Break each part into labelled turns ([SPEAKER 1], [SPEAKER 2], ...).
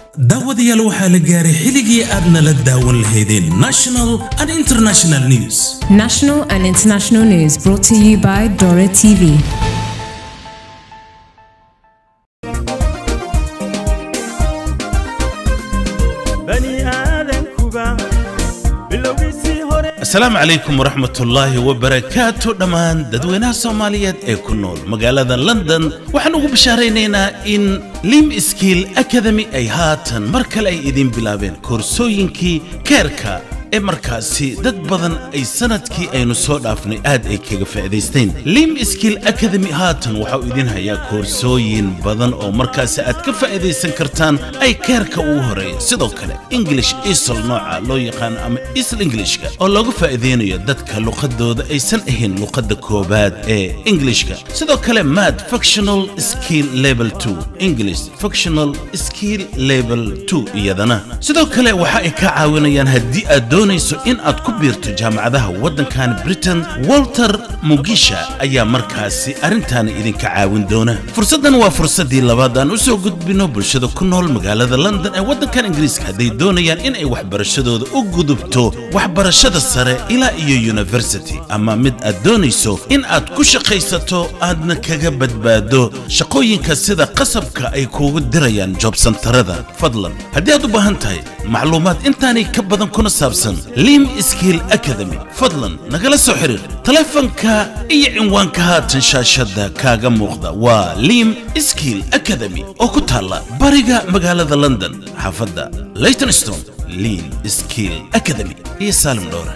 [SPEAKER 1] daawadayaal waxaa la gaaray xilligii aad nala daawan lahaydeen national and international news
[SPEAKER 2] National and international news brought to you by Dora TV.
[SPEAKER 3] bani aadankuba bilowgiisii hore
[SPEAKER 1] asalaamu calaykum waraxmatullaahi wabarakaatu dhammaan dadweynaha soomaaliyeed ee ku nool magaalada london waxaan ugu bishaaraynaynaa in lim skill academy ay haatan mar kale ay idiin bilaabeen koorsooyinkii keerka ee markaasi dad badan ay sanadkii aynu soo dhaafnay aad ay kaga faa'iidaysteen lim skill academy haatan waxau idin hayaa koorsooyin badan oo markaasi aad ka faa'iidaysan kartaan ay keerka ugu horeeya sidoo kale english isl nooca loo yaqaano ama isl englishka oo looga faa'iideynayo dadka luqadooda aysan ahayn luqadda koobaad ee englishka sidoo kale mad functional skill level 2 english functional skill level 2 iyadana sidoo kale waxa ay ka caawinayaan haddii aad doonayso in aad ku biirto jaamacadaha waddankan britain walter mugisha ayaa markaasi arrintaana idinka caawin doona fursaddan waa fursaddii labaad aan u soo gudbino bulshada ku nool magaalada london ee waddankan ingiriiska hadday doonayaan in ay waxbarashadooda u gudubto waxbarashada sare ilaa iyo university ama mid aad doonayso in aad ku shaqaysato aadna kaga badbaado shaqooyinka sida qasabka ay kuugu dirayaan joobsantarada fadlan haddii aad u baahan tahay macluumaad intaanay ka badan kuna saabsan lim skill academy fadlan nagala soo xiriir taleefanka iyo cinwaanka haatan shaashadda kaaga muuqda waa lim skill academy oo ku taalla bariga magaalada london xaafadda leytonstone lim skill academy iyo saalim dhowre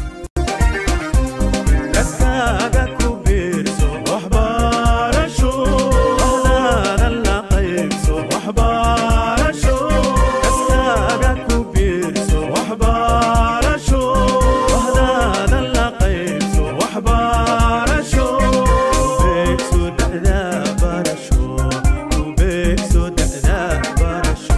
[SPEAKER 3] kaskaaga ku biirso waxbarasho waxdaada la qaybso waxbarasho kaskaaga ku biirso waxbarasho waxdaada la qaybso waxbarasho kubeegso da'da barasho kubeegso da'da barasho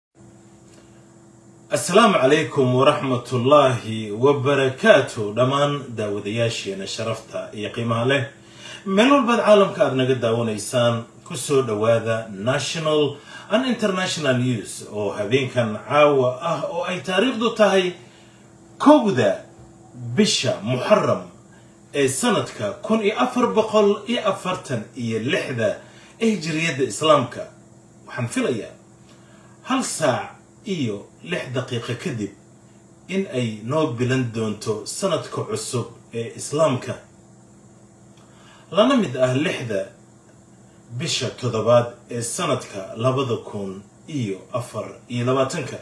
[SPEAKER 1] asalaamu calaykum waraxmatullaahi wabarakaatu dhammaan daawadayaasheena sharafta iyo qiimaha leh meel walbaad caalamka aad naga daawanaysaan ku soo dhowaada national and international news oo habeenkan caawa ah oo ay taariikhdu tahay kowda bisha muxaram ee sanadka kun iyo afar boqol iyo afartan iyo lixda ee hijiriyadda islaamka waxaan filayaa hal saac iyo lix daqiiqo kadib in ay noo bilan doonto sanadka cusub ee islaamka lana mid ah lixda bisha toddobaad ee sanadka labada kun iyo afar iyo labaatanka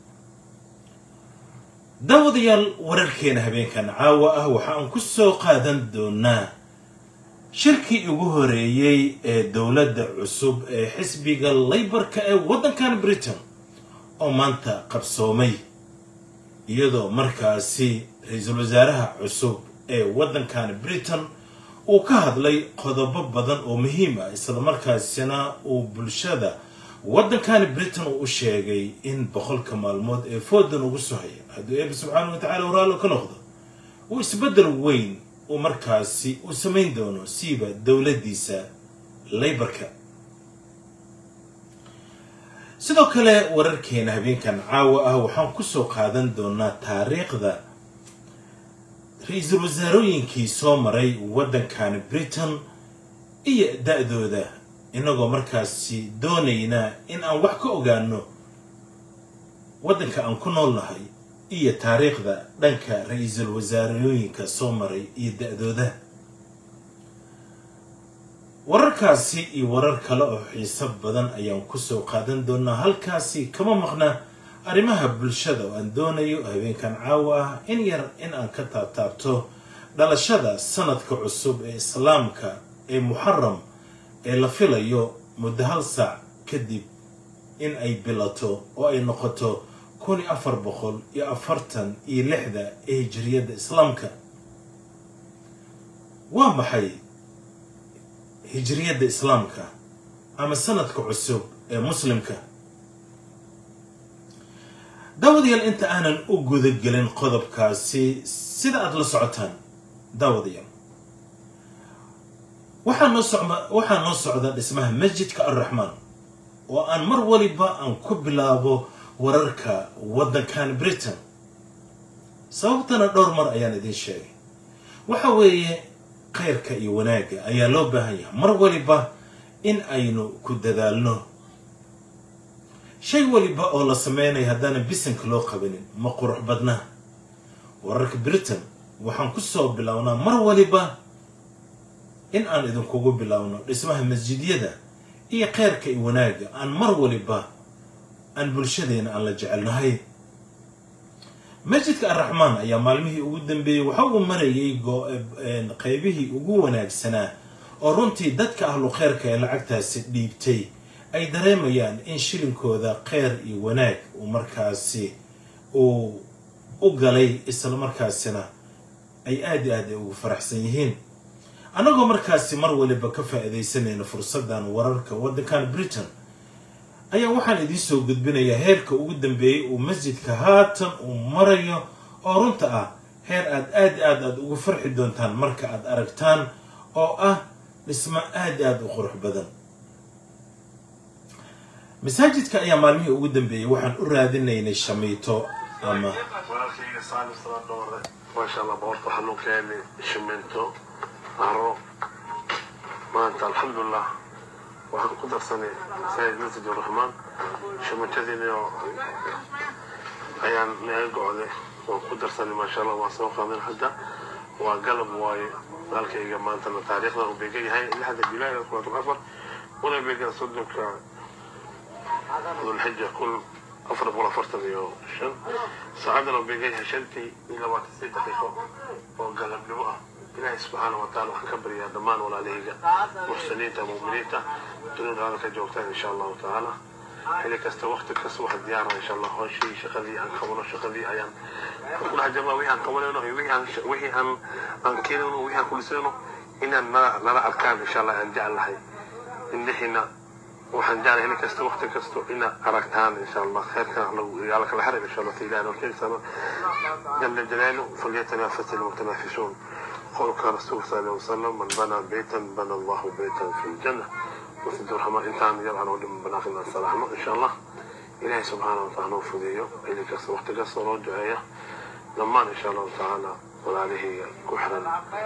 [SPEAKER 1] daawadayaal wararkeena habeenkan caawa ah waxa aan ku soo qaadan doonaa shirkii ugu horeeyey ee dowladda cusub ee xisbiga laybarka ee waddankan britain oo maanta qabsoomay iyadoo markaasi ra-iisul wasaaraha cusub ee waddankan britain uu ka hadlay qodobo badan oo muhiim ah isla markaasina uu bulshada waddankan britain uu u sheegay in boqolka maalmood ee foodan ugu soo haya hadduu eeba subxaana wa tacala waraalo ka noqdo uu isbeddel weyn uu markaasi uu samayn doono siiba dowladdiisa laybarka sidoo kale wararkeena habeenkan caawa ah waxaan kusoo qaadan doonaa taariikhda ra-iisul wasaarooyinkii soo maray waddankan britain iyo da-dooda inagoo markaasi doonayna in aan wax ka ogaano waddanka aan ku nool nahay iyo taariikhda dhanka ra-iisul wasaarooyinka soo maray iyo da-dooda wararkaasi iyo warar kale oo xiiso badan ayaan kusoo qaadan doonaa halkaasi kama maqna arrimaha bulshada oo aan doonayo habeenkan caawa ah in yar in aan ka taabtaabto dhalashada sanadka cusub ee islaamka ee muxaram ee la filayo muddo hal saac kadib in ay bilato oo ay noqoto kun iyo afar boqol iyo afartan iyo lixda ee hijiriyadda islaamka waa maxay hijriyadda islaamka ama sanadka cusub ee muslimka daawadayaal inta aanan u gudagelin qodobkaasi sida aada la socotaan daawadayaal waxaa noo socda waxaa noo socda dhismaha masjidka alraxmaan oo aan mar waliba aan ku bilaabo wararka waddankan britain sababtana dhowr mar ayaan idiin sheegay waxa weeye khayrka iyo wanaagga ayaa loo baahan yahay mar waliba in aynu ku dadaalno shay waliba oo la sameynaya haddaanan bisanka loo qabanin ma qurux badna wararka britain waxaan ku soo bilownaa mar waliba in aan idinkugu bilowno dhismaha masjidyada iyo khayrka iyo wanaagga aan mar waliba aan bulshadeena aan la jecelnahay masjidka arraxmaan ayaa maalmihii ugu dambeeyey waxa uu marayay qaybihii ugu wanaagsanaa oo runtii dadka ahlu khayrka ee lacagtaasi dhiibtay ay dareemayaan in shilinkooda kheyr iyo wanaag uu markaasi uu u galay isla markaasina ay aad i aad ay ugu faraxsan yihiin annagoo markaasi mar waliba ka faa'iidaysanayna fursaddan wararka waddankan britain ayaa waxaan idiin soo gudbinayaa heerka ugu dambeeyey uu masjidka haatan uu marayo oo runta ah heer aad aad aad aad ugu farxi doontaan marka aad aragtaan oo ah dhismo aad aad u qurux badan masaajidka ayaa maalmihii ugu dambeeyey waxaan u raadinaynay shamiito ama
[SPEAKER 4] walaalkayga saalim sala dhoore maasha allah boqorta waxaa noo keenay shiminto aro maanta alxamdulilah waxaan ku darsanay masaajid masjid uraxmaan shimintadiina ayaan naga go'day waan ku darsanay maasha allah waan soo qaadan hadda waa galab waaye walaalkayga maantana taariikhdan uu beegan yahay lixda julaay labaatan afar una beegan soddonka dulxija kun afar boqol afartan iyo shan saacadana uu beegan yahay shantii iyo labaatan saddex daqiiqo oo galabnimo ah ilaahay subxaana wa taala waxaan ka baryaa dhammaan walaalahayga muxsiniinta mu'miniinta dunida hadalka joogtaan insha allahu tacaala xilli kasta waqti kasta wax diyaara insha allah hooshii shaqadii aan qabano shaqadii ayaan ku dhex jirnaa wixii aan qabanayno iyo wixii aan wixii aan aan keenayno wixii aan kulisayno inaan nala nala arkaan insha allah aan jeclahay indhihiina waxaan jeclahay xilli kasta waqti kasto inaad aragtaan insha allah khayrka yaala kala xarin insha allah ilahi noo keensano jala jalaalu falyatanafas almutanaafisuun قولك رسول صلى الله عليه وسلم من بنى بيتا بنى الله بيتا في الجنة وسيد الرحمن انت يرعى ودم بناخنا السلام ان شاء الله إلهي سبحانه وتعالى وفديه إلي كسر وقت كسر رجعية لما إن شاء الله تعالى وعليه كحرا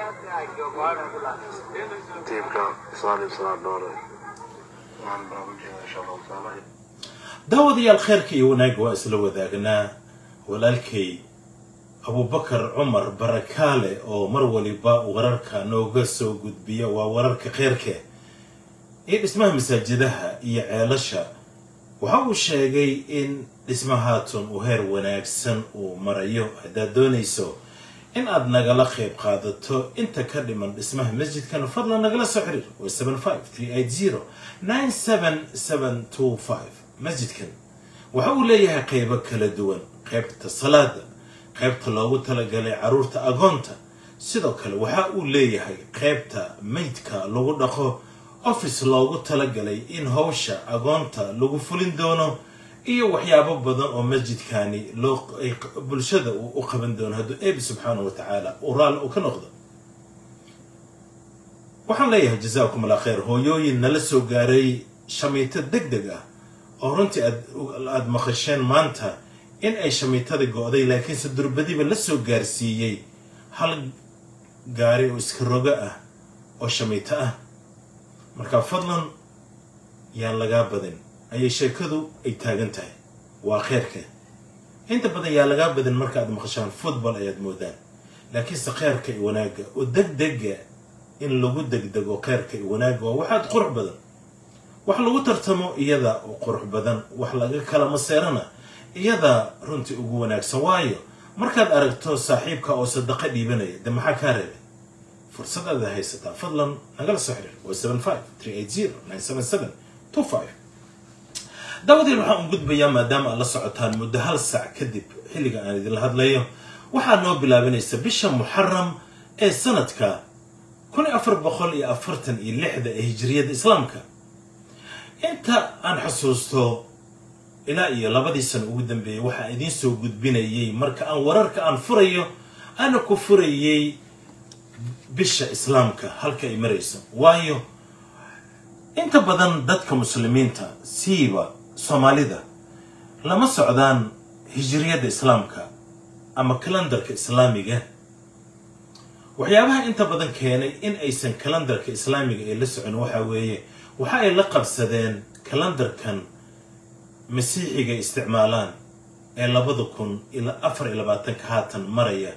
[SPEAKER 4] تيبك صالي صلاة دوري وعن برامجنا إن شاء الله تعالى
[SPEAKER 1] daawadayaal kheyrka iyo wanaag waa isla wadaagnaa walaalkay abubakar cumar barakaale oo mar waliba wararka nooga soo gudbiya waa wararka kheyrka iyo dhismaha masaajadaha iyo ceelasha waxa uu sheegay in dhismahaatun uu heer wanaagsan uu marayo haddaad doonayso in aad nagala qayb qaadato inta ka dhiman dhismaha masjidkan fadlan nagala soo xiriir waa seven five three eight zero nine seven seven two five masjidkan waxa uu leeyahay qaybo kala duwan qaybta salaada qaybta loogu talagalay caruurta agoonta sidoo kale waxa uu leeyahay qaybta maydka lagu dhaqo office loogu talagalay in howsha agoonta lagu fulin doono iyo waxyaabo badan oo masjidkani loo ay bulshada uu u qaban doono hadduu eebi subxaanahu wa tacaala uu raalli uu ka noqdo waxaan leeyahay jazaakum allah khayr hooyooyin nala soo gaaray shamiito deg deg ah oo runtii aad aada maqasheen maanta in ay shamiitada go-day laakiinse durbadiba la soo gaarsiiyey hal gaari oo iska rogo ah oo shamiito ah marka fadlan yaan lagaa badin ayay sheekadu ay taagan tahay waa kheyrka inta badan yaa lagaa badin marka aad maqashaan football ayaad moodaan laakiinse kheyrka iyo wanaagga oo degdega in lagu degdego kheyrka iyo wanaagga waa waxaad qurux badan wax lagu tartamo iyada oo qurux badan wax laga kala maseerana iyada runtii ugu wanaagsan waayo markaad aragto saaxiibka oo sadaqo dhiibanaya de maxaa kaa reebay fursad aad haysataa fadlan nagala soo xiriir waa seven five three eight zero nine seven seven two five daawadiin waxaan u gudbayaa maadaama aad la socotaan muddo hal sac kadib xilliga aan idinla hadlayo waxaa noo bilaabanaysa bisha muxaram ee sanadka kun iyo afar boqol iyo afartan iyo lixda ee hijriyadda islaamka inta aan xusuusto ilaa iyo labadii sano ugu dambeeyey waxaa idiin soo gudbinayay marka aan wararka aan furayo ana ku furayay bisha islaamka halka ay marayso waayo inta badan dadka muslimiinta siiba soomaalida lama socdaan hijriyadda islaamka ama kalendarka islaamiga waxyaabaha inta badan keenay in aysan kalendarka islaamiga ay la socon waxaa weeye waxa ay la qabsadeen kalendarkan masiixiga isticmaalaan ee labada kun ilaa afar iyo labaatanka haatan maraya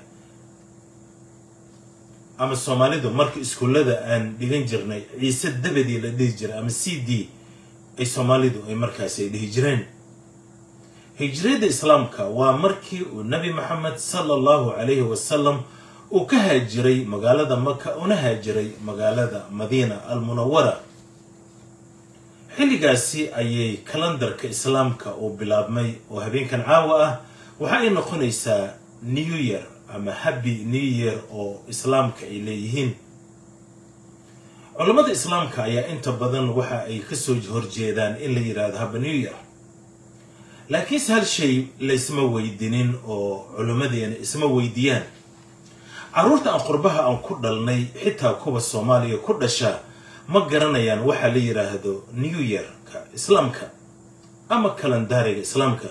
[SPEAKER 1] ama soomaalidu marka iskuullada aan dhigan jirnay ciise dabadii la dhihi jiray ama c d ay soomaalidu ay markaasi ay dhihi jireen hijriyadda islaamka waa markii uu nebi maxamed sala allahu calayhi wasalam uu ka haajiray magaalada maka una haajiray magaalada madiina almunawara xilligaasi ayay kalendarka islaamka uu bilaabmay oo habeenkan caawa ah waxa ay noqonaysaa new year ama happy new year oo islaamka ay leeyihiin culammada islaamka ayaa inta badan waxa ay kasoo horjeedaan in la yidhaahdo haba new year laakiinse hal shay laysma weydinin oo culimmadeena isma weydiiyaan carruurta aan qurbaha aan ku dhalnay xitaa kuwa soomaaliya ku dhasha ma garanayaan waxa la yidhaahdo new yearka islaamka ama kalendaariga islaamka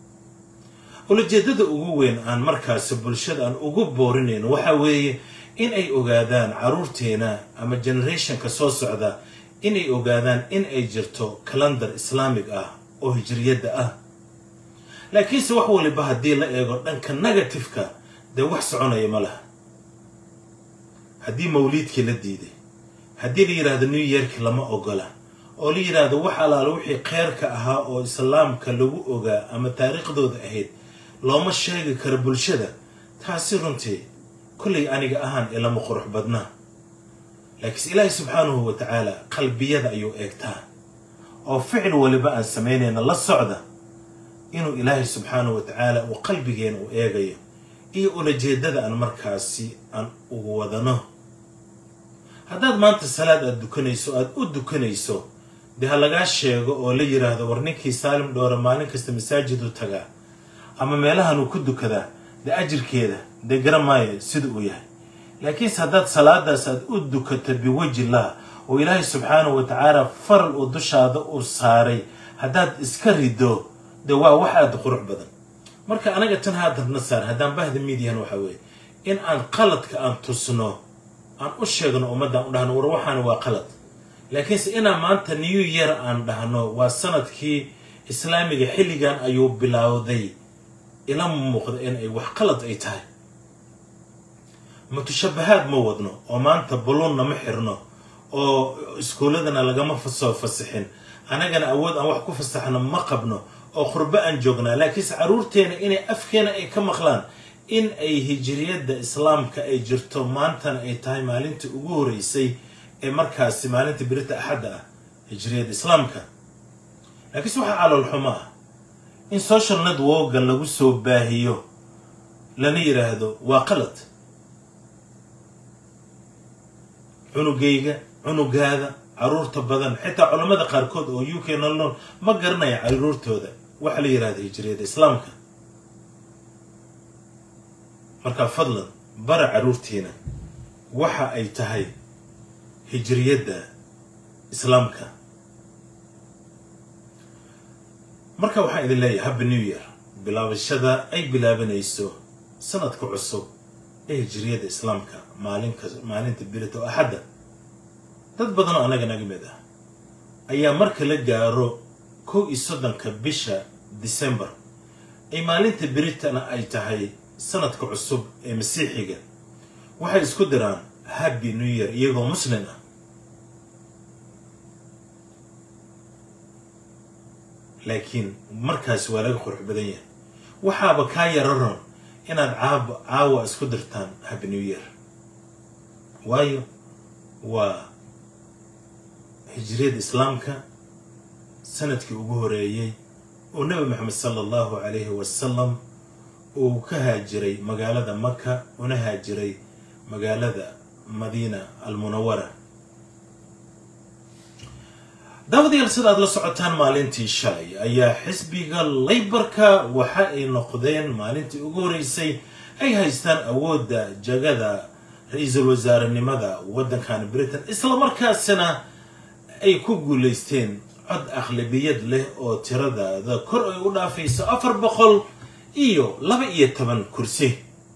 [SPEAKER 1] ulajeedada ugu weyn aan markaasi bulshada aan ugu boorinayno waxa weeye in ay ogaadaan carruurteena ama generationka soo socda inay ogaadaan in ay jirto kalendar islaamig ah oo hijriyadda ah laakiinse wax waliba haddii la eego dhanka negatifeka dee wax soconaya ma laha haddii mawliidkii la diiday haddii la yidhaahdo new yearki lama ogola oo la yidhaahdo wax allaala wixii kheyrka ahaa oo islaamka lagu ogaa ama taariikhdooda ahayd looma sheegi karo bulshada taasi runtii kollay aniga ahaan ilama qurux badnaa laakiinse ilaahay subxaanahu wa tacaala qalbiyada ayuu eegtaa oo ficil waliba aan samaynayna la socda inuu ilaahay subxaanahu wa tacaala uu qalbigeena u eegayo iyo ulajeedada aan markaasi aan ugu wadano haddaad maanta salaad aada dukanayso aada u dukanayso dee ha lagaa sheego oo la yidhaahdo war ninkii saalim dhoore maalin kasta masaajidu tagaa ama meelahan uu ku dukadaa dee ajirkeeda dee garan maayo sida uu yahay laakiinse haddaad salaadaas aad u dukato biwajillah oo ilaahay subxaanahu wa tacaala faral uu dushaada uu saaray haddaad iska rido dee waa wax aada qurux badan marka anaga tan haadabna saar haddaan bahda midiyan waxa weeye in aan qaladka aan tusno aan u sheegno ummaddan u dhahno war waxaana waa qalad laakiinse inaan maanta new year aan dhahno waa sanadkii islaamiga xilligan ayuu bilowday ila muuqda in ay wax qalad ay tahay mutashabahaad ma wadno oo maanta buluunna ma xirno oo iskuulladana lagama soo fasixin annagana awood aan wax ku fasaxno ma qabno oo qurbo aan joognaa laakiinse carruurteena inay afkeena ay ka maqlaan in ay hijiriyadda islaamka ay jirto maantana ay tahay maalintii ugu horeysay ee markaasi maalinta birita axadda ah hijiriyadda islaamka laakiinse waxaa caloolxumo ah in social networka lagu soo baahiyo lana yidhaahdo waa qalad cunugayga cunugaada caruurta badan xitaa culammada qaarkood oo u k nolol ma garanaya caruurtooda waxa la yidhahda hijriyadda islaamka markaa fadlan bara caruurtiina waxa ay tahay hijriyadda islaamka marka waxaan idin leeyahay habba new year bilaabashada ay bilaabanayso sanadka cusub ee hijriyadda islaamka maalinka maalinta birita oo axadda dad badan oo annaga naga mid ah ayaa marka la gaaro kow iyo soddonka bisha december ay maalinta biritana ay tahay sanadka cusub ee masiixiga waxay isku diraan happy new year iyagoo muslim ah laakiin markaasi waa laga qurux badan yahay waxaaba kaa yararon inaad caab caawa isku dirtaan happy new year waayo waa hijriyadda islaamka sanadkii ugu horeeyey oo nebi maxamed sala allahu calayhi wasalam uu ka haajiray magaalada maka una haajiray magaalada madiina almunawara daawadayaal sida aad la socotaan maalintii shalay ayaa xisbiga laybarka waxa ay noqdeen maalintii ugu horeysay ay haystaan awoodda jagada ra-iisul wasaarenimada waddankan britain isla markaasina ay ku guulaysteen cod aqlabiyad leh oo tiradaada kor ay u dhaafayso afar boqol iyo laba iyo toban kursi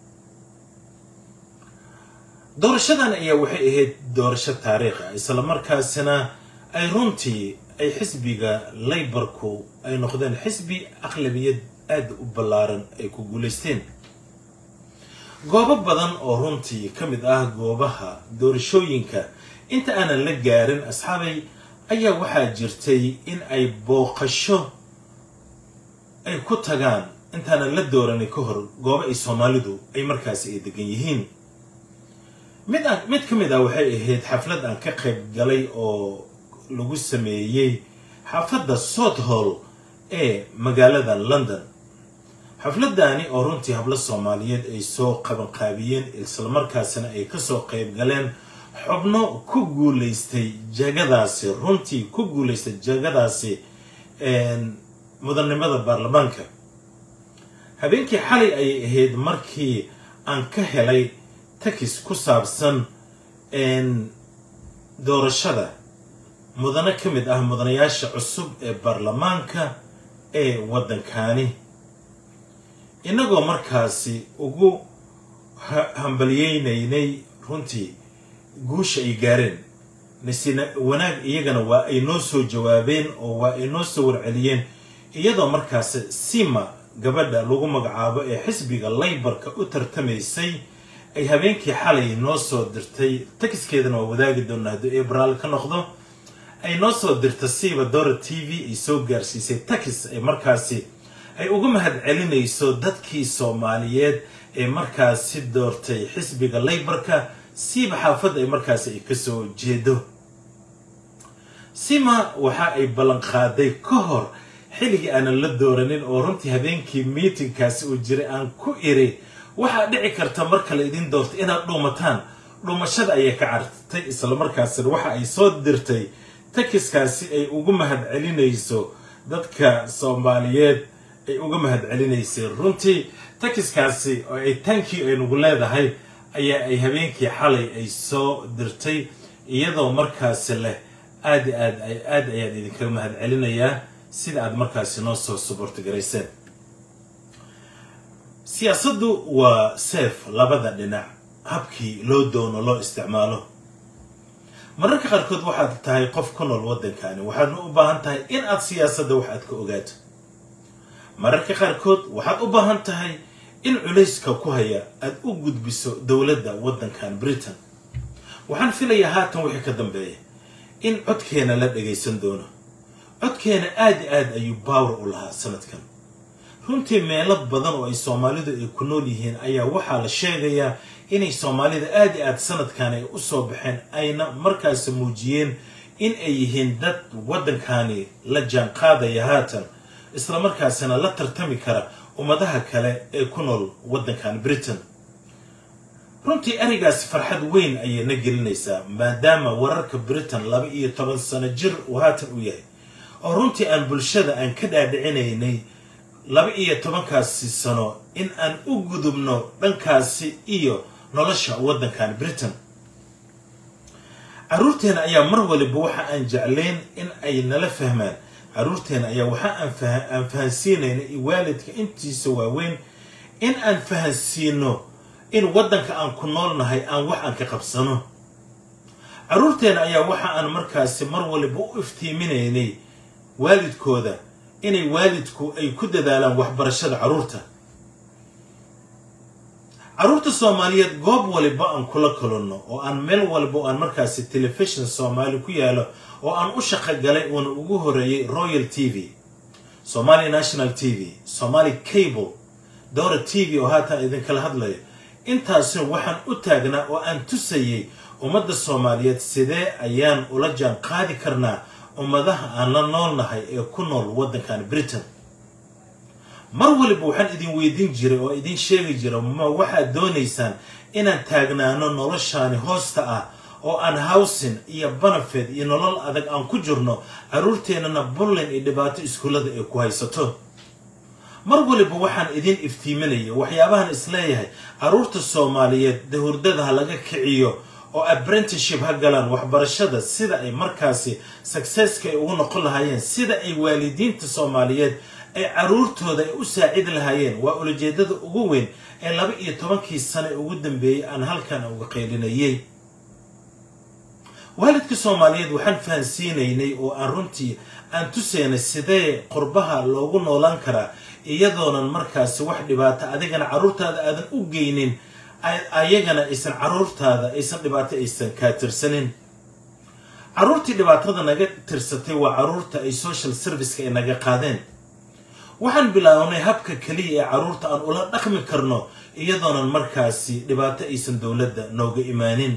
[SPEAKER 1] doorashadan ayaa waxay ahayd doorasho taariikhi ah islamarkaasina ay runtii ay xisbiga laybarku ay noqdeen xisbi aqlabiyad aada u ballaaran ay ku guulaysteen goobo badan oo runtii ka mid ah goobaha doorashooyinka inta aanan la gaarin asxaabay ayaa waxaa jirtay in ay booqasho ay ku tagaan intaanan la dooranin ka hor goobo ay soomaalidu ay markaasi ay degan yihiin mid aan mid ka mid ah waxay ahayd xaflad aan ka qayb galay oo lagu sameeyey xaafadda south hall ee magaalada london xafladani oo runtii hablo soomaaliyeed ay soo qabanqaabiyeen islamarkaasina ay kasoo qayb galeen xubno ku guulaystay jagadaasi runtii ku guulaystay jagadaasi mudannimada baarlamaanka habeenkii xalay ayay ahayd markii aan ka helay takis ku saabsan doorashada mudano ka mid ah mudanayaasha cusub ee baarlamaanka ee waddankani innagoo markaasi ugu hambalyeynaynay runtii guusha ay gaareen nasina wanaag iyagana waa ay noo soo jawaabeen oo waa ay noo soo warceliyeen iyadoo markaasi sima gabadha lagu magacaabo ee xisbiga laybarka u tartamaysay ay habeenkii xalay noo soo dirtay takiskeedana waa wadaagi doonaa hadduu abraal ka noqdo ay noo soo dirta siiba dora t v ay soo gaarsiisay takis ay markaasi ay uga mahad celinayso dadkii soomaaliyeed ee markaasi doortay xisbiga laybarka siiba xaafadda ay markaasi ay kasoo jeedo sima waxa ay ballanqaaday ka hor xilligii aanan la dooranin oo runtii habeenkii miitingkaasi uu jiray aan ku iri waxaa dhici karta marka la idin doorto inaad dhuumataan dhuumashada ayay ka cartay islamarkaasina waxa ay soo dirtay takiskaasi ay ugu mahad celinayso dadka soomaaliyeed ay uga mahad celinaysay runtii takiskaasi oo ay tankii ay nagu leedahay ayaa ay habeenkii xalay ay soo dirtay iyadoo markaasi leh aad i aad aad ayaan idinkaga mahad celinayaa sida aad markaasi noo soo subortogarayseen siyaasaddu waa seef labada dhinac habkii loo doono loo isticmaalo mararka qaarkood waxaad tahay qof ku nool waddankani waxaadna u baahan tahay in aad siyaasadda wax aad ka ogaato mararka qaarkood waxaad u baahan tahay in culayska ku haya aad u gudbiso dowladda waddankan britain waxaan filayaa haatan wixii ka dambeeya in codkeena la dhagaysan doono codkeena aad i aad ayuu baawar u lahaa sanadkan runtii meelo badan oo ay soomaalidu ay ku nool yihiin ayaa waxaa la sheegayaa inay soomaalida aad i aad sanadkan ay usoo baxeen ayna markaasi muujiyeen in ay yihiin dad waddankani la jaan qaadaya haatan islamarkaasina la tartami kara ummadaha kale ee ku nool waddankan britain runtii arigaasi farxad weyn ayay na gelinaysaa maadaama wararka britain laba iyo toban sano jir uu haatan u yahay oo runtii aan bulshada aan ka dhaadhicinaynay laba iyo tobankaasi sano in aan u gudubno dhankaasi iyo nolosha waddankan britain carruurteena ayaa mar waliba waxa aan jeclayn in ay nala fahmaan carruurteena ayaa waxa aan fahansiinayna waalidka intiisa waaweyn in aan fahansiino in waddanka aan ku noolnahay aan wax aan ka qabsano carruurteena ayaa waxa aan markaasi mar waliba u iftiiminaynay waalidkooda inay waalidku ay ku dadaalaan waxbarashada carruurta carruurta soomaaliyeed goob waliba aan kula kulanno oo aan meel walba oo aan markaasi telefishon soomaali ku yaalo oo aan u shaqo galay uuna ugu horeeyey royal t v somali national t v somali cable dowra t v oo haatan idinkala hadlayo intaasina waxaan u taagnaa oo aan tusayay ummadda soomaaliyeed sidee ayaan ula jaan qaadi karnaa ummadaha aan la noolnahay ee ku nool waddankan britain mar waliba waxaan idin weydiin jiray oo idin sheegi jiray ma waxaad doonaysaan inaan taagnaano noloshaani hoosta ah oo aan howsin iyo banafed iyo nolol adag aan ku jirno carruurteennana bullin iyo dhibaato iskuullada ay ku haysato mar waliba waxaan idin iftiiminaya waxyaabahan isleeyahay carruurta soomaaliyeed dahurdada ha laga kiciyo oo apprenticeship ha galaan waxbarashada sida ay markaasi successka ay ugu noqon lahaayeen sida ay waalidiinta soomaaliyeed ay caruurtooda ay u saacidi lahaayeen waa ulajeedada ugu weyn ee laba iyo tobankii sane ugu dambeeyey aan halkan uga qaylinayay waalidka soomaaliyeed waxaan fahansiinaynay oo aan runtii aan tusaynay sidee qurbaha loogu noolaan karaa iyadoonan markaasi wax dhibaato adigana caruurtaada aadan u geynin ayagana aysan caruurtaada aysan dhibaato aysan kaa tirsanin caruurtii dhibaatada naga tirsatay waa caruurta ay social serviceka ay naga qaadeen waxaan bilaawnay habka keliya ee caruurta aan ula dhaqmi karno iyadoonan markaasi dhibaato aysan dowladda nooga imaanin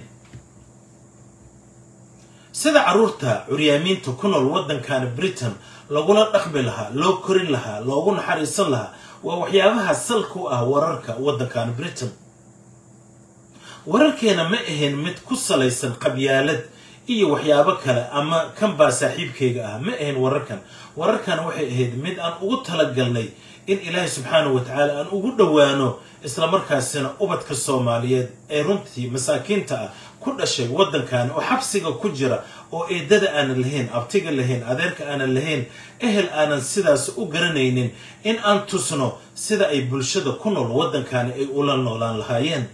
[SPEAKER 1] sida caruurta curyaamiinta ku nool waddankana britain lagula dhaqmi lahaa loo korin lahaa loogu naxariisan lahaa waa waxyaabaha salka u ah wararka waddankana britain wararkeena ma ahayn mid ku salaysan qabyaalad iyo waxyaabo kale ama kan baa saaxiibkayga ah ma ahayn wararkan wararkan waxay ahayd mid aan ugu talagalnay in ilaahay subxaanahu wa tacaala aan ugu dhowaano islamarkaasina ubadka soomaaliyeed ee runtii masaakiinta ah ku dhashay waddankan oo xabsiga ku jira oo eedada aanan lahayn abtiga lahayn adeerka aanan lahayn ehel aanan sidaas u garanaynin in aan tusno sida ay bulshada ku nool waddankani ay ula noolaan lahaayeen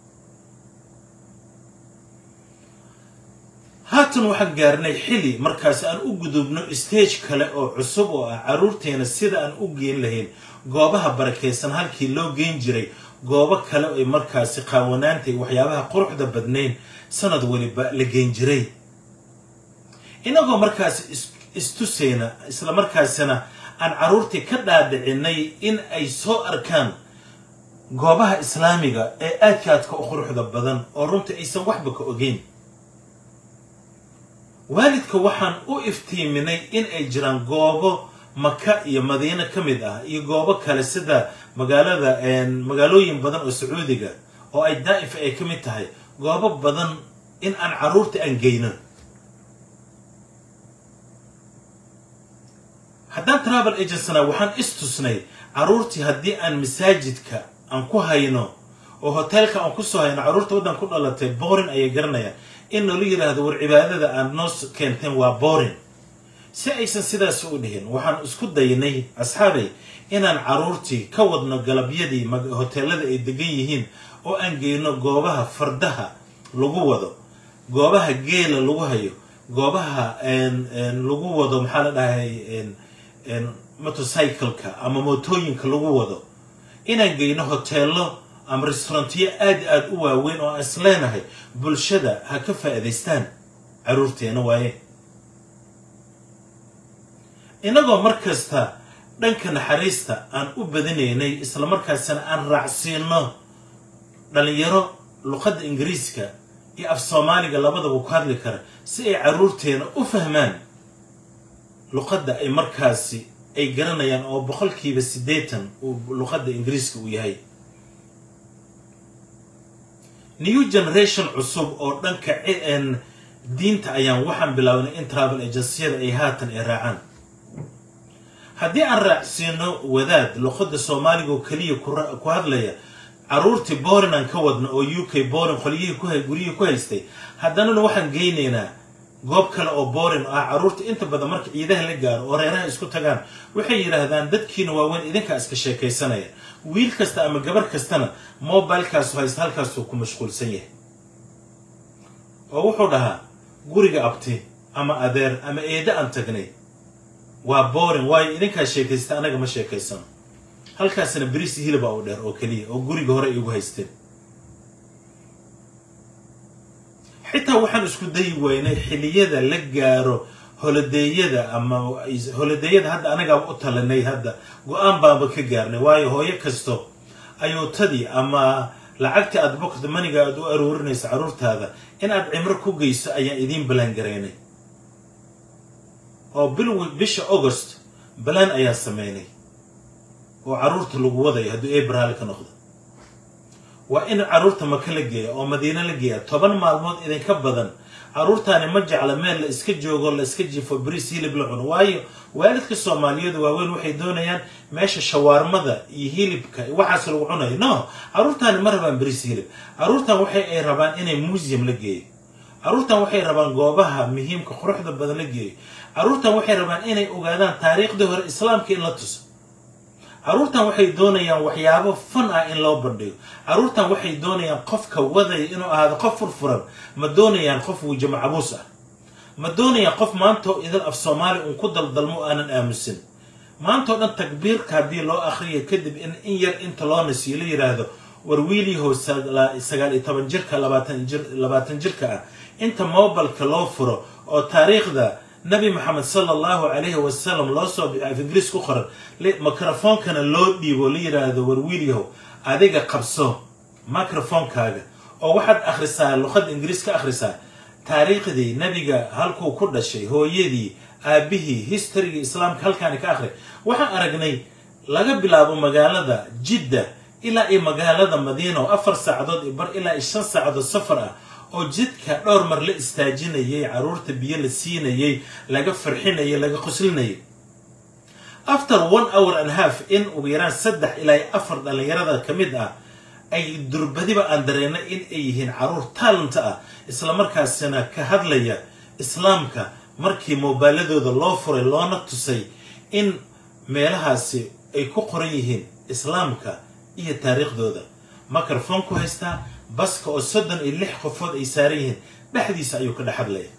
[SPEAKER 1] haatan waxaan gaarnay xili markaas aan u gudubno stage kale oo cusub oo ah caruurteena sida aan u geen lahayn goobaha barakaysan halkii loo geen jiray goobo kale ay markaasi qaawanaantay waxyaabaha quruxda badnayn sanad waliba la geen jiray inagoo markaasi istusayna islamarkaasina aan caruurtii ka dhaadhicinay in ay soo arkaan goobaha islaamiga ee aadka aadka u quruxda badan oo runtii aysan waxba ka ogeyn waalidka waxaan u iftiiminay in ay jiraan goobo maka iyo madiino ka mid ah iyo goobo kale sida magaalada magaalooyin badan oo sacuudiga oo ay daa'if ay ka mid tahay goobo badan in aan caruurta aan geyno haddaan travel agencina waxaan istusnay caruurtii haddii aan masaajidka aan ku hayno oo hoteelka aan kusoo hayno caruurta waddan ku dhalatay borin ayay garanayaan in noola yidhaahdo war cibaadada aad noo keenteen waa borin si aysan sidaas u dhihin waxaan isku daynay asxaabay inaan caruurtii ka wadno galabyadii hoteelada ay degan yihiin oo aan geyno goobaha fardaha lagu wado goobaha geela lagu hayo goobaha lagu wado maxaa la dhahay motorcycleka ama mootooyinka lagu wado inaan geyno hoteelo ama restaurantiyo aad aada u waaweyn oo aan is leenahay bulshada ha ka faa'iidaystaan caruurteena waaye inagoo mar kasta dhanka naxariista aan u badinaynay islamarkaasina aan raacsiino dhalinyaro luqadda ingiriiska iyo af soomaaliga labadaba ku hadli kara si ay caruurteena u fahmaan luqadda ay markaasi ay garanayaan oo boqolkiiba siddeetan uu luqadda ingiriiska uu yahay new generation cusub oo dhanka diinta ayaan waxaan bilownay in travel agenciyada ay haatan ay raacaan haddii aan raacsiino wadaad luqadda soomaaliga oo keliya ku hadlaya caruurtii borin aan ka wadno oo u k borin qolyihii guryihii ku haystay haddanana waxaan geynaynaa goob kale oo borin ah caruurta inta badan marka ciidaha la gaaro oo reeraha isku tagaan waxay yidhaahdaan dadkiina waaweyn idinkaa iska sheekaysanaya wiil kasta ama gabar kastana mobilekaasu haysta halkaasuu ku mashquulsan yahay oo wuxuu dhahaa guriga abti ama adeer ama eede aan tagnay waa boring waayo idinkaa sheekaysta anaga ma sheekaysano halkaasna beriis hilibaa u dheer oo keliya oo guriga hore igu haysteen xitaa waxaan isku dayi waynay xiliyada la gaaro holodeeyada ama holodeeyada hadda anagaa u talinay hadda go-aan baanba ka gaarnay waayo hooyo kasto ayuutadii ama lacagtii aad bokda maniga aad u aruurinayso caruurtaada in aad cimro ku geyso ayaan idiin balaan garaynay oo bil bisha august balaan ayaan sameynay oo caruurta lagu wadayo hadduu ebraali ka noqdo waa in caruurta maka la geeya oo madiino la geeya toban maalmood idinka badan caruurtaani ma jecla meel la iska joogo la iska jifo bariis hilib la cuno waayo waalidka soomaaliyeedu waaweyn waxay doonayaan meesha shawaarmada iyo hilibka waxaas lagu cunayo no caruurtaani ma rabaan bariis hilib caruurtan waxay ay rabaan inay museum la geeyo caruurtan waxay rabaan goobaha muhiimka quruxda badan la geeyo caruurtan waxay rabaan inay ogaadaan taariikhdii hore islaamka in la tuso caruurtan waxay doonayaan waxyaabo fan ah in loo bandhigo caruurtan waxay doonayaan qofka wadaya inuu ahaado qof furfuran ma doonayaan qof wuja macabuus ah ma doonayaan qof maantao idil af soomaali uun ku daldalmo aanan aamusin maantao dhan takbiirka haddii loo akhriyo kadib in in yar inta loo nasiyo la yidhaahdo war wiiliyahow sagaal iyo toban jirka labaatan jir labaatan jirka ah inta mobilka loo furo oo taariikhda nabi maxamed sala allahu calayhi wasalam loo soo bixiyo af ingiriis ku qoran microfoonkana loo dhiibo la yidhaahdo war wiilyahow adiga qabso microfoonkaaga oo waxaad akhrisaa luqadda ingiriis ka akhrisaa taariikhdii nabiga halkuu ku dhashay hooyadii aabihii historygii islaamka halkaani ka akhri waxaan aragnay laga bilaabo magaalada jidda ilaa iyo magaalada madiina oo afar saacadood iyo bar ilaa iyo shan saacadood safar ah oo jidka dhowr mar la istaajinayay caruurta biyo la siinayay laga farxinayay laga qoslinayay after one hour and half in ugu yaraan saddex ilaa iyo afar dhallinyarada ka mid ah ay durbadiba aan dareennay in ay yihiin caruur taalanta ah islamarkaasina ka hadlaya islaamka markii moobaaladooda loo furay loona tusay in meelahaasi ay ku qoran yihiin islaamka iyo taariikhdooda microphone ku haystaa baska oo soddon iyo lix qofood ay saaran yihiin dhexdiisa ayuu ka dhex hadlaya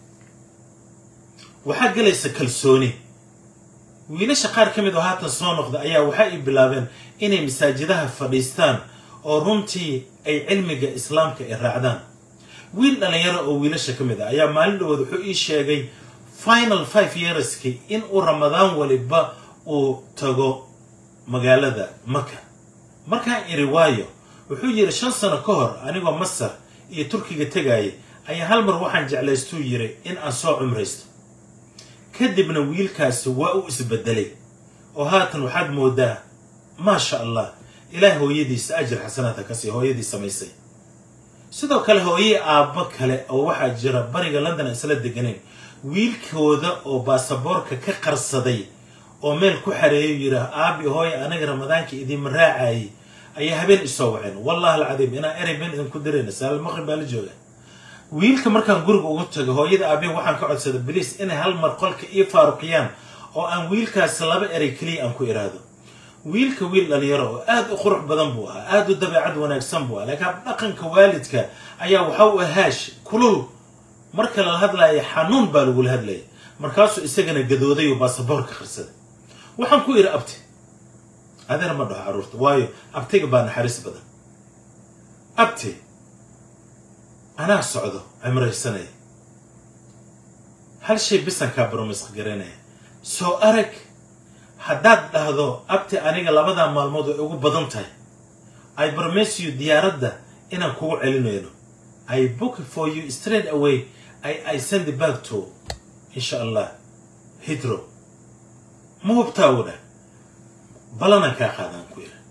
[SPEAKER 1] waxaa gelaysa kalsooni wiilasha qaar ka mid oo haatan soo noqda ayaa waxa ay bilaabeen inay masaajidaha fadhiistaan oo runtii ay cilmiga islaamka ay raacdaan wiil dhalinyaro oo wiilasha ka mid ah ayaa maalin dhawood wuxuu ii sheegay final five yearskii in uu ramadaan waliba uu tago magaalada maka markaan iri waayo wuxuu yidhi shan sano ka hor anigoo masar iyo turkiga tegayay ayaa hal mar waxaan jeclaystuu yiri in aan soo cumraysto kadibna wiilkaasi waa u isbedelay oo haatan waxaad moodaa maasha allah ilaah hooyadiisa ajir xasanaadka ka sii hooyadii samaysay sidoo kale hooyey aabbo kale oo waxaa jira bariga london aan isla deganayn wiilkooda oo baasaboorka ka qarsaday oo meel ku xareeyo yidhaah aabi hooya anaga ramadaanka idiinma raacayay ayaa habeen isoo waceen wallahi alcadiim inaan erey been idinku dirayna saalal maqrib baa la jooga wiilka markaan guriga ugu tago hooyada aabihi waxaan ka codsada baliis inay hal mar qolka ii faaruqiyaan oo aan wiilkaasi laba erey keliya aan ku iraahdo wiilka wiil dhalinyaro oo aada u qurux badan buu ahaa aada u dabeecad wanaagsan buu ahaa laakiin dhaqanka waalidka ayaa waxa u ahaash kulul marka lala hadlaya xanuun baa lagula hadlaya markaasuu isagana gadooday oo baasaboorka qarsaday waxaan ku idhi abti adeer ma dhaho carruurta waayo abtiga baa naxariis badan abti anaa socdo cimraysanaya hal shay bisankaa baromisq garanaya soo arag haddaad dhahdo abti aniga labadaa maalmood way ugu badan tahay i promise you diyaaradda inaan kugu celinayno i book for you straight away i, I send it back to insha allah hidro ma hubtaa u dhah balanaan kaa qaadaan ku yiri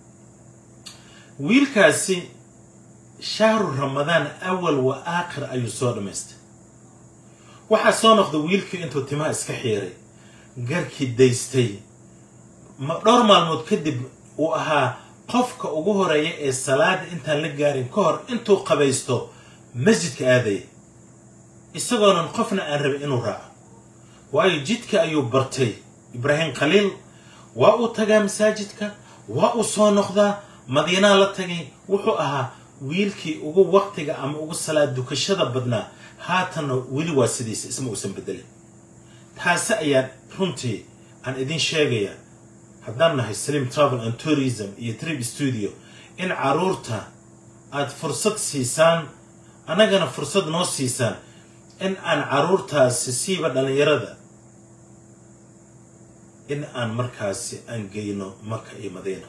[SPEAKER 1] wiilkaasi shahru ramadaan awal wa aakhir ayuu soo dhammaystay waxaa soo noqda wiilkii intuu timaha iska xiiray garkii daystay dhowr maalmood kadib uu ahaa qofka ugu horeeya ee salaada intaan la gaarin ka hor intuu qabaysto masjidka aadaya isagoonan qofna aan rabin inuu raaco waayo jidka ayuu bartay ibraahim khaliil waa uu tagaa masaajidka waa uu soo noqdaa madiinaa la tagay wuxuu ahaa wiilkii ugu waqtiga ama ugu salaad dukashada badnaa haatanna weli waa sidiisa isma uusan bedelin taasi ayaa runtii aan idin sheegayaa haddaan nahay slim travel and tourism iyo trip studio in caruurta aada fursad siisaan annagana fursad noo siisaan in aan caruurtaasi siiba dhallinyarada in aan markaasi aan geyno maka iyo madiina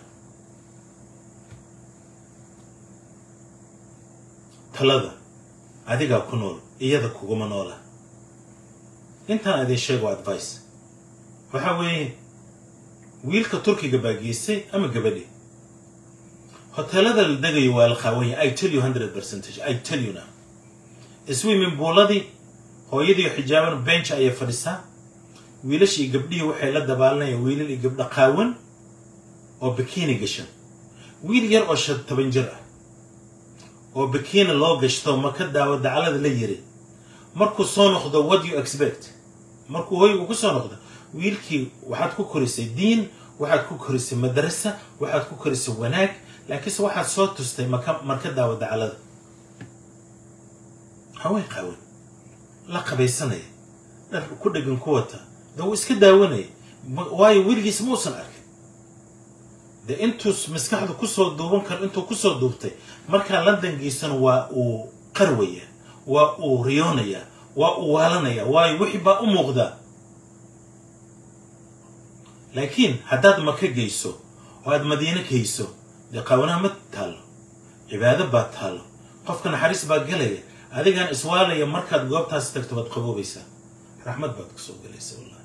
[SPEAKER 1] talada adigaa ku nool iyada kuguma noola intaan idin sheego advice waxaa weeye wiilka turkiga baa geystay ama gabadhi hoteelada la degayo waa la qaawanya i tell you hundred percentage i tell you now swimming buuladii hooyadii xijaaban bench ayay fadhisaa wiilashii gabdhihii waxay la dabaalanayaan wiilal iyo gabdho qaawan oo bikini gashan wiil yar oo shan toban jir ah oo bikini loo gashto maka daawo dacalada la yiri markuu soo noqdo what you expect markuu hoygu ku soo noqdo wiilkii waxaad ku korisay diin waxaad ku korisay madrasa waxaad ku korisay wanaag laakiinse waxaad soo tustay maka marka daawa dacalada haween qaawan la qabaysanaya dhar ku dhegan ku wata de wuu iska daawanaya Ma- waayo weligiis muusan arkin de intuu maskaxdu kusoo duuban karo intuu kusoo duubtay markaa londongiisana waa uu qarwaya waa uu riyoonaya waa uu waalanaya waayo wixii baa u muuqdaa laakiin haddaad maka geyso oo aad madiine geyso dee qaawanaha ma taallo cibaado baa taallo qofka naxariis baa gelaya adigaan iswaalaya markaad goobtaas tagto waad qaboobaysaa raxmad baad kusoo gelaysa wallahi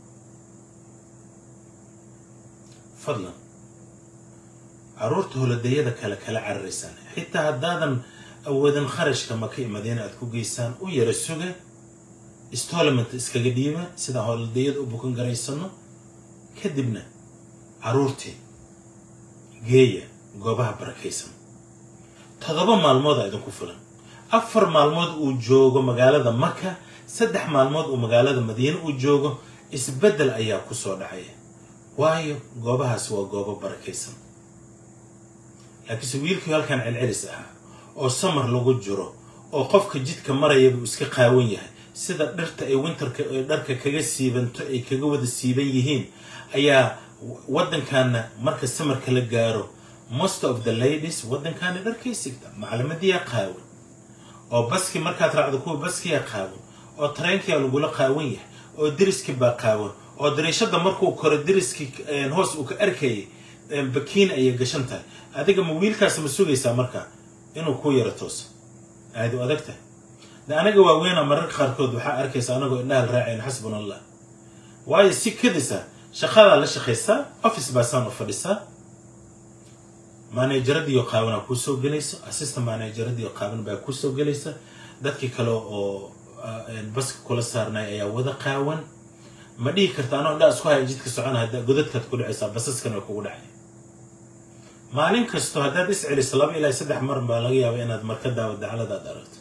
[SPEAKER 1] fadlan caruurta holadayada kale kala cararaysaan xitaa haddaadan awoodin kharashka maka iyo madiina aad ku geysaan u yara suga stolament iskaga dhiiba sida holadayada u bukan garaysano kadibna caruurtii geeya goobaha barakaysan toddoba maalmood aa idinku filan afar maalmood uu joogo magaalada maka saddex maalmood uu magaalada madiine uu joogo isbeddel ayaa ku soo dhacaya waayo goobahaasi waa goobo barakaysan laakiinse wiilkii halkan celcelis ahaa oo samar lagu jiro oo qofka jidka marayaba uu iska qaawan yahay sida dhirta ay winterka ay dharka kaga siibanto ay kaga wada siiban yihiin ayaa waddankaana marka samarka la gaaro most of the ladies waddankaana dharkay sigta maclamadiyaa qaawan oo baski markaad raacdo kuwa baskiyaa qaawan oo tareenkiyaa lagula qaawan yahay oo deriski baa qaawan oo dariishada markuu koro deriski hoos uu ka arkayay bakiin ayay gashan tahay adiga ma wiilkaas ma sugaysaa marka inuu ku yaro tooso aad u adag tahay de anaga waaweena mararka qaarkood waxaa arkaysa anagoo indhahal raacayn xasbuna allah waayo si kadisa shaqadaa la shaqaysaa office baa saan u fadhisaa manageradiioo qaabanaa kuusoo gelaysa assistant manageradiioo qaaban baa kuusoo gelaysa dadkii kale oo baska kula saarnay ayaa wada qaawan ma dhihi karta anoo indhaa isku haya jidka socona hadda godadkaad ku dhacaysaa basaskana way kugu dhacay maalin kasto haddaad is celiso laba ilaa saddex mar baa laga yaaba inaad marka daawa dacladaad aragto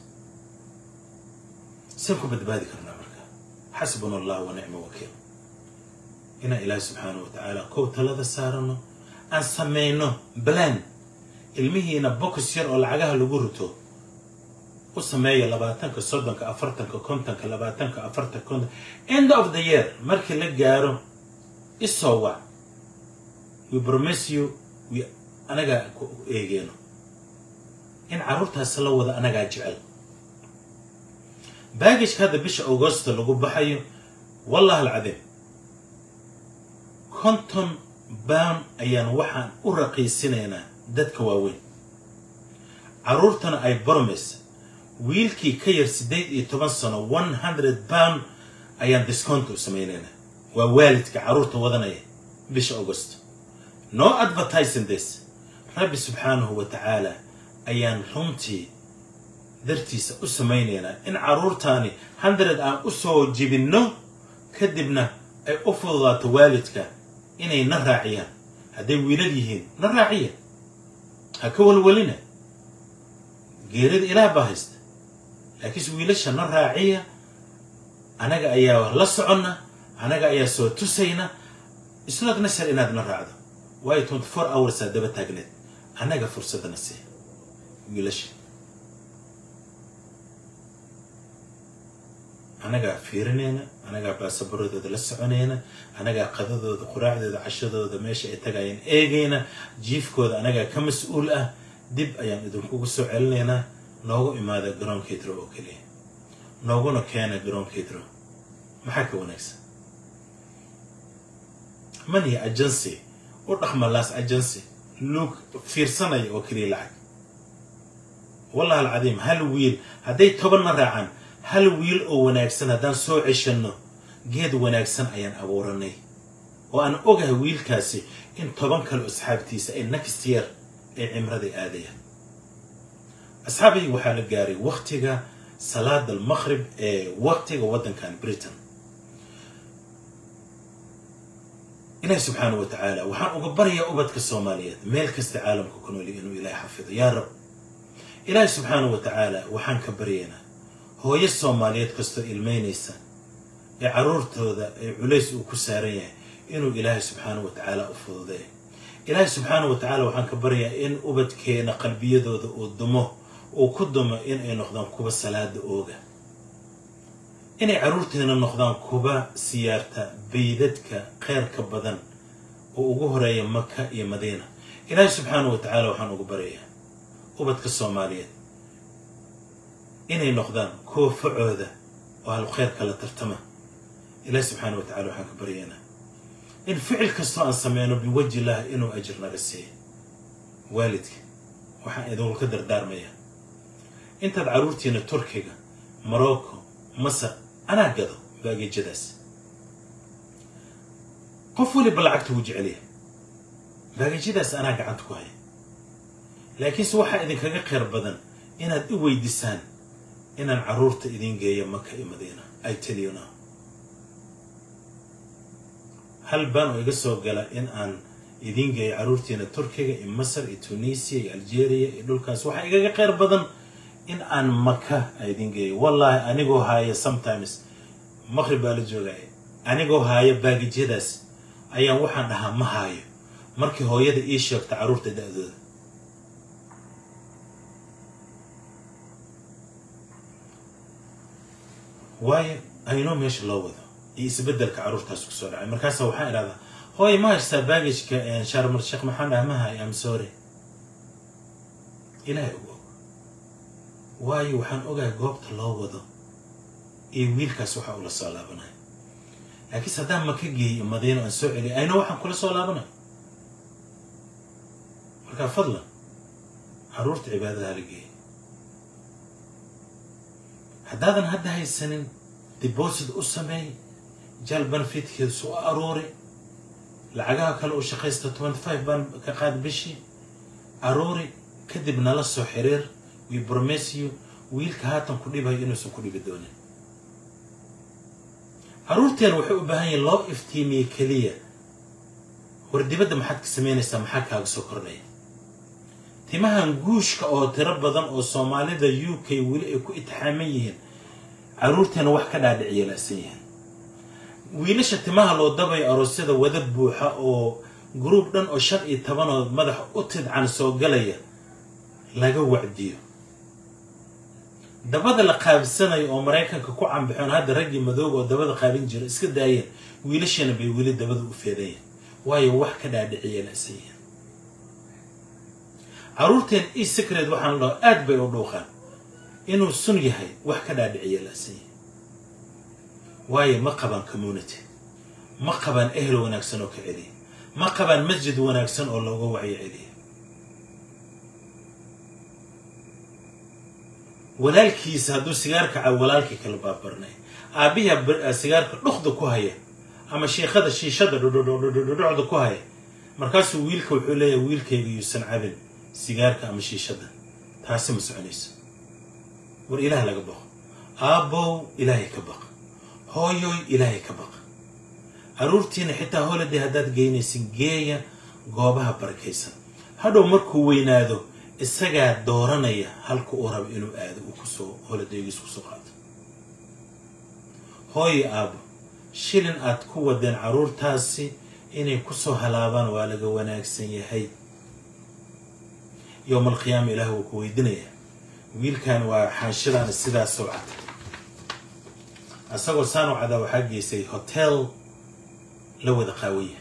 [SPEAKER 1] saan ku badbaadi karnaa marka xasbuna allah wa nicma wakiil inaan ilaahi subxaana wa tacaala kow talada saarano aan samayno balan ilmihiina bokus yar oo lacagaha lagu rito u sameeya labaatanka soddonka afartanka kontonka labaatanka afartanka konton end of the year markii la gaaro isoo wac we promise you we anagaa ku eegeeno in carruurtaas la wada anagaa jecel baagajka hadda bisha augusta lagu baxayo wallah alcadiim konton baan ayaan waxaan u raqiisinaynaa dadka waaweyn carruurtana ay bormes wiilkii ka yar siddeed iyo toban sano one hundred pound ayaan discount u samaynaynaa waa waalidka carruurta wadanaya bisha august no advertising this rabbi subxaanahu wa tacaala ayaan runtii dartiisa u samaynaynaa in carruurtaani hundred aan u soo jibinno kadibna ay u fududaato waalidka inay na raaciyaan hadday wiilal yihiin na raaciya ha ka walwalina geerida ilaah baa haysta laakiinse wiilasha na raaciya anaga ayaa la soconna anaga ayaa soo tusayna isnood nasar inaad na raacdo waayo twenty four hoursaa daba taagneed annaga fursadana sii wiilasha anagaa fiirinayna anagaa baasaboradooda la soconayna anagaa qadadooda quraacdooda cashadooda meesha ay tagayeen eegayna jiifkooda anagaa ka mas-uul ah dib ayaan idinkugu soo celinaynaa noogu imaada garoonkeedro oo keliya nooguna keena garoonkeedro maxaa ka wanaagsan maniya agency u dhaqma laas agency luug fiirsanaya oo keliya lacag wallahi alcadiim hal wiil hadday tobanna raacaan hal wiil oo wanaagsan haddaan soo ceshanno geed wanaagsan ayaan abuuranay oo aan ogahay wiilkaasi in toban kale oo asxaabtiisa ay next year ay cimraday aadayaan asxaabayga waxaa la gaaray waktiga salaada almaqrib ee waktiga waddankan britain ilaahi subxaana wa tacaala waxaan uga baryayaa ubadka soomaaliyeed meel kasta caalamka ku nooli inuu ilaahay xafido yaa rab ilaahi subxaana wa tacaala waxaan ka baryaynaa hooyo soomaaliyeed kastoo ilmeynaysa ee caruurtooda ee culays uu ku saaran yahay inuu ilaahay subxaana wa tacaala u fududeeyo ilaahay subxaana wa tacaala waxaan ka baryaa in ubadkeena qalbiyadooda uu dumo uu ku dumo inay noqdaan kuwa salaada ooga inay caruurteena noqdaan kuwa siyaarta baydadka kheyrka badan oo ugu horeeya maka iyo madiina ilaahay subxaana wa tacaala waxaan ugu baryayaa ubadka soomaaliyeed inay noqdaan kuwa facooda oo ahlu kheyrka la tartama ilaahay subxaana wa tacala waxaan ka baryaynaa in ficil kastoo aan sameyno biwaji illah inuu ajir naga siiyo waalidka waxaan idinka dardaarmayaa intaad caruurtiina turkiga morocco masar anaa gado baagejadaas qof waliba lacagta wuu jecelyahay baagejadaas anaa gacanta ku haya laakiinse waxaa idinkaga kheyr badan inaad i weydisaan inaan caruurta idin geeyo maka iyo madiina i tell you now hal baan oo iga soo gala in aan idin geeyo caruurtiina turkiga iyo masar iyo tunisia iyo algeria iyo dhulkaas waxaa igaga kheyr badan in aan maka idin geeyo wallaahi anigoo haaya sometimes maqrib baa la joogaya anigoo haaya baagijyadaas ayaan waxaan dhahaa ma haayo markii hooyada ii sheegta caruurta da-dooda waayo aynoo meesha loo wado iyo isbedelka caruurtaas kusoo dhacay markaasa waxaan idhahdaa hooy ma haystaa baagajka sharmar sheekh maxaan dhaha ma hayo am sorry ilaahay ugu og waayo waxaan ogahay goobta loo wado iyo wiilkaas waxa ula soo laabanaya laakiinse haddaan maka geeyo madiino aan soo celiyo ayna waxaan kula soo laabanaya markaa fadlan caruurta cibaadada hala geeya haddaadan hadda haysanin deposit u sameey jaal benefitkeedu su u aruuri lacagaha kale uu shaqaysta twenty five baan ka qaad bishii aruuri kadib nala soo xiriir we promise you wiilka haatan ku dhibayo inuusan ku dhibi doonin caruurteena waxay u baahan yihin loo iftiimiye keliya war dibadda maxaad ka samaynaysaa maxaa kaaga soo kordhaya timahan guushka oo tiro badan oo soomaalida u k weli ay ku itixaaman yihiin caruurteena wax ka dhaadhiciya la'san yihiin wiilasha timaha loo dabayo aroosyada wada buuxa oo gruub dhan oo shan iyo tobanood madax u tidcan soo galaya laga wacdiyo dabada la qaabsanayo oo maraykanka ku cambaxoon hadda raggii madooga oo dabada qaabin jira iska daayeen wiilashana bay weli dabada u feedayeen waayo wax ka dhaadhiciya la'san yihiin caruurteen e secret waxaan dhaho aad bay u dhuuqaan inuu sun yahay wax ka dhaadhiciya la'san yahay waayo ma qabaan community ma qabaan ehel wanaagsan oo ka celiya ma qabaan masjid wanaagsan oo looga wacyo celiya walaalkiisa hadduu sigaarka cabo walaalkii kala baabarnay aabbihi sigaarka dhuqda ku haya ama shiikhada shiishada dhudhudhucda ku haya markaasuu wiilka wuxuu leeyahay wiilkayga yuusan cabin sigaarka ama shiishada taasi ma soconayso war ilaah laga baqo aabbow ilaahay ka baq hooyoy ilaahay ka baq caruurtiina xitaa holiday haddaad geynaysin geeya goobaha barakaysan hadhow markuu weynaado isagaa dooranaya halka uu rabo inuu aado uu kusoo holidaygiis kusoo qaato hooyo aabbo shilin aad ku wadeen caruurtaasi inay kusoo halaabaan waa laga wanaagsan yahay yowma alqiyaama ilaah wuu ku weydinayaa wiilkan waa xaanshadaana sidaas soo cad asagoo saan u cadaa waxaa geysay hotel la wada qaawaya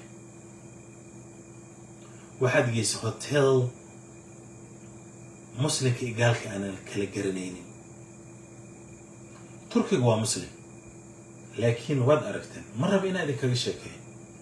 [SPEAKER 1] waxaad geysay hotel muslimka iyo gaalka aanan kala garanaynin turkiga waa muslim laakiin waad aragteen ma raba inaa idin kaga sheekeeyo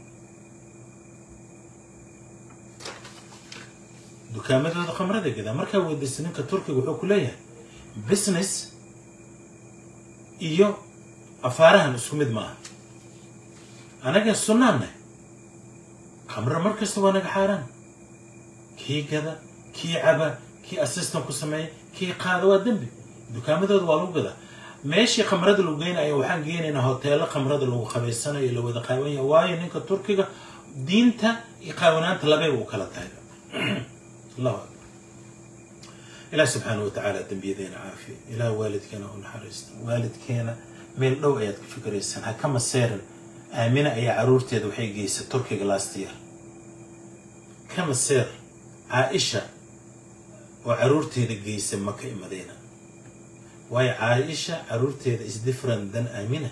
[SPEAKER 1] dukaamadooda khamrada gadaa markaa weydaysa ninka turkiga wuxuu ku leeyahay business iyo afaarahan isku mid maaha anaga sunnaanna khamro mar kasta waa naga xaaraan kii gada kii caba kii assistant ku sameeya kii qaada waa dembi dukaamadooda waa lagu gadaa meeshii khamrada lagu geynayo waxaan geynaynaa hoteelo khamrada lagu qabaysanayo la wada qaawanya waayo ninka turkiga diinta iyo qaawanaanta labay u kala tahay allahu akbar ilaah subxaana wa tacaala dembiyadeena caafiyo ilaah waalidkeena u naxariisto waalidkeena meel dhow ayaad ku fikiraysaan ha ka maseerin aamina ayaa caruurteeda waxay geysay turkiga last year ka maseer caaisha oo caruurteeda geysay maka i madiina waayo caaisha caruurteeda is different than aamina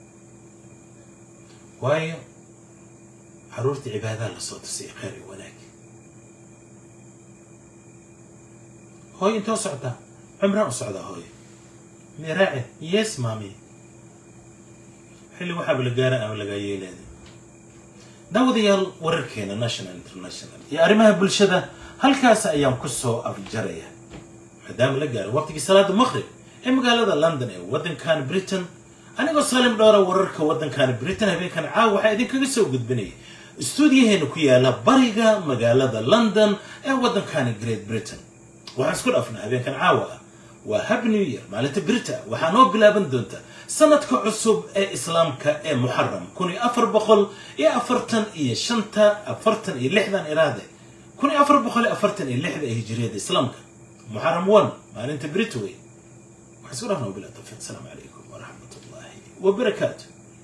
[SPEAKER 1] waayo caruurta cibaadaha lasoo tusay khayr iyo wanaag hooy intoo socdaa cumraan u socdaa hooy miraace yes maami xilli waxaaba la gaara ama lagaa yeelaada daawadayaal wararkeena national international iyo arrimaha bulshada halkaas ayaan ku soo afjaraya maadaama la gaaro waqtigii salaada maqrib ee magaalada london ee waddankan britain anigoo salim dhowra wararka waddankan britain habeenkan caawa waxaa idinkaga soo gudbinaya istuudiyaheena ku yaala bariga magaalada london ee waddankani great britain waxaan isku dhaafnaa habeenkan caawa ah waa hab new year maalinta brita waxaa noo bilaaban doonta sanadka cusub ee islaamka ee muxaram kun iyo afar boqol iyo afartan iyo shanta afartan iyo lixdan iraade kun iyo afar boqol iyo afartan iyo lixda ee hijriyada islaamka muxaram one maalinta brita wey waxaan isku dhaafnaa wabilah tawfiiq asalaamu calaykum waraxmat ullaahi wabarakaatu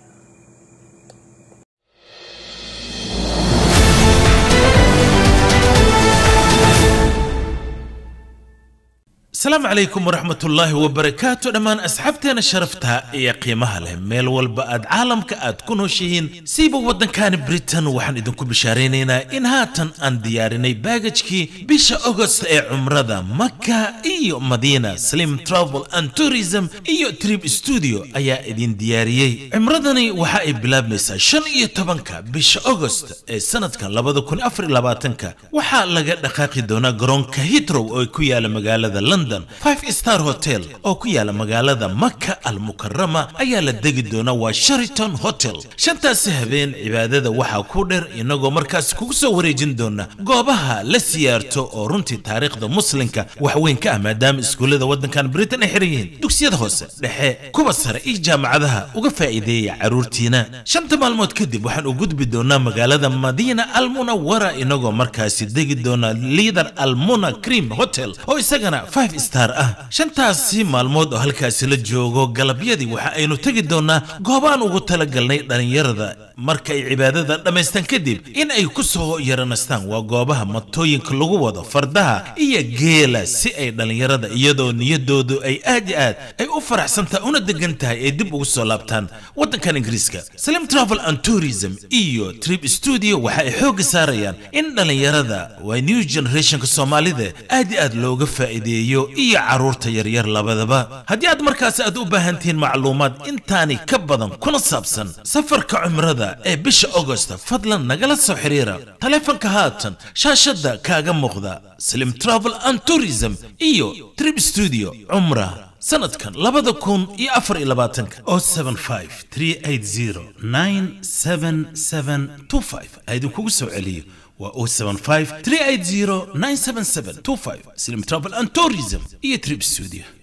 [SPEAKER 1] asalaamu calaykum waraxmat ullaahi wabarakaatu dhammaan asxaabteena sharafta iyo qiimaha leh meel walba aad caalamka aad ku nooshihiin siiba waddankani britain waxaan idinku bishaaraynaynaa in haatan aan diyaarinay baagajkii bisha agost ee cumrada maka iyo madiina slim travel and tourism iyo trip studio ayaa idin diyaariyey cumradani waxa ay bilaabmaysaa shan iyo tobanka bisha agost ee sanadkan labada kun afar iyo labaatanka waxaa laga dhaqaaqi doonaa garoonka hitrow oo ku yaala magaalada london five star hotel oo ku yaala magaalada maka almukarama ayaa la degi doona waa shariton hotel shantaasi habeen cibaadada waxaa ku dheer inagoo markaas kugu soo wareejin doona goobaha la siyaarto oo runtii taariikhda muslimka wax weyn ka ah maadaama iskuullada waddankan britain ay xiran yihiin dugsiyada hoose dhexe kuwa sare iyo jaamacadaha uga faa'iideeya caruurtiina shanta maalmood kadib waxaan u gudbi doonaa magaalada madiina almunawara inagoo markaasi degi doona liader almuna cream hotel oo isagana five star ah shantaasi maalmood oo halkaasi la joogo galabyadii waxa aynu tegi doonaa goobaan ugu talagalnay dhallinyarada marka ay cibaadada dhammaystaan kadib in ay ku soo yaranastaan waa goobaha matooyinka lagu wado fardaha iyo geela si ay dhallinyarada iyadoo niyadoodu ay aad iyo aad ay u faraxsantahay una degan tahay ay dib ugu soo laabtaan waddankan ingiriiska slim travel and tourism iyo trip studio waxa ay xoogga saarayaan in dhallinyarada waa new generationka soomaalida aad iyo aad looga faa'iideeyo iyo caruurta yaryar labadaba haddii aad markaas aad u baahan tihiin macluumaad intaani ka badan kuna saabsan safarka cumrada ee bisha augosta fadlan nagala soo xiriira taleefanka haatan shaashadda kaaga muuqda slim travel and tourism iyo trip studio cumra sanadkan labada kun iyo afar iyo labaatanka o seven five three eight zero nine seven seven two five aidinkugu soo celiyo waa o seven five three eight zero nine seven seven two five slim travel and tourism iyo trip studio